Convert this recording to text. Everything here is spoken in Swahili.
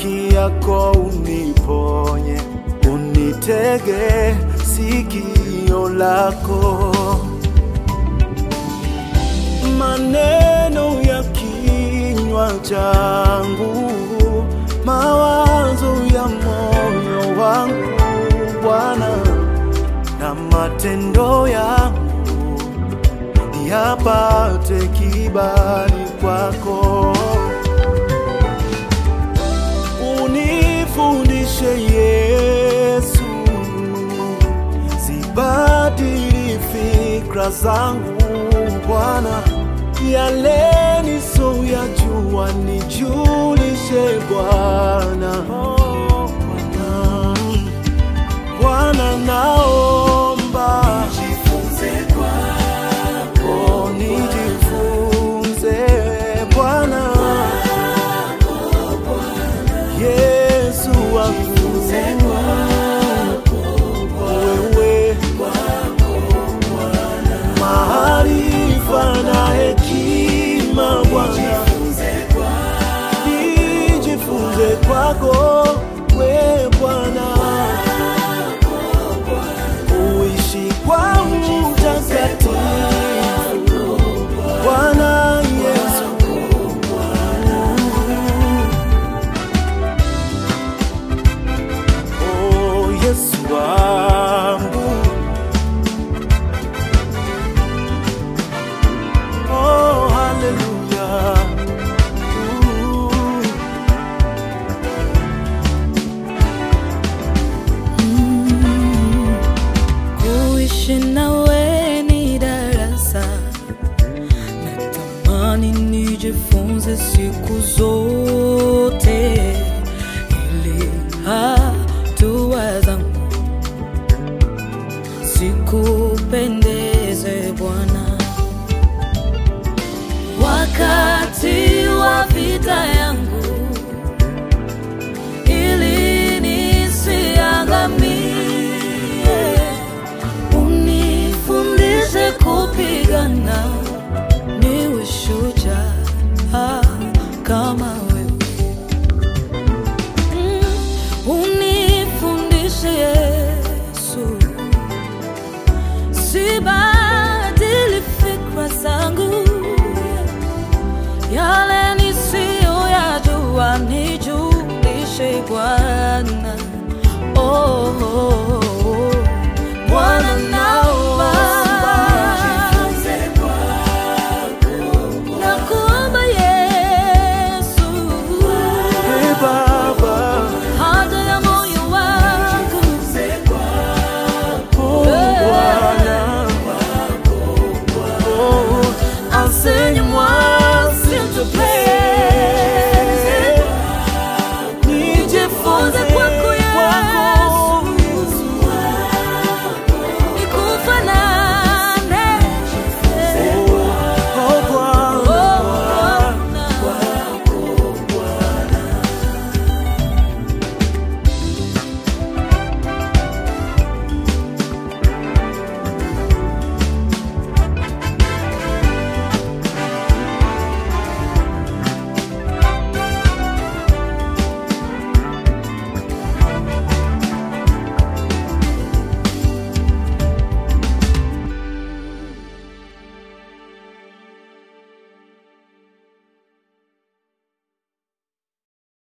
haki yako uniponye, unitege sikio lako. Maneno ya kinywa changu, mawazo ya moyo wangu Bwana, na matendo yangu yapate kibali kwako. Unifundishe Yesu, sibadili fikra zangu Bwana, yale nisoyajua nijulishe Bwana. Mm. Bwana naomba Oh, nijifunze Bwana Yesu wangu wewe maarifa na hekima Bwana nijifunze kwako we Bwana kuishi kwa utakatifu Bwana Yesu Oh Yesu wangu Oh hallelujah Ooh. Kuishi nawe ni darasa, natamani nijifunze siku zote, ili hatua zangu sikupendeze Bwana. Wakati wa vita yangu, ili nisiangamie unifundishe kupigana, niwe shujaa kama wewe. Mm, unifundishe Yesu, sibadili fikra zangu, yale nisiyoyajua nijulishe Bwana. Oh, oh, oh.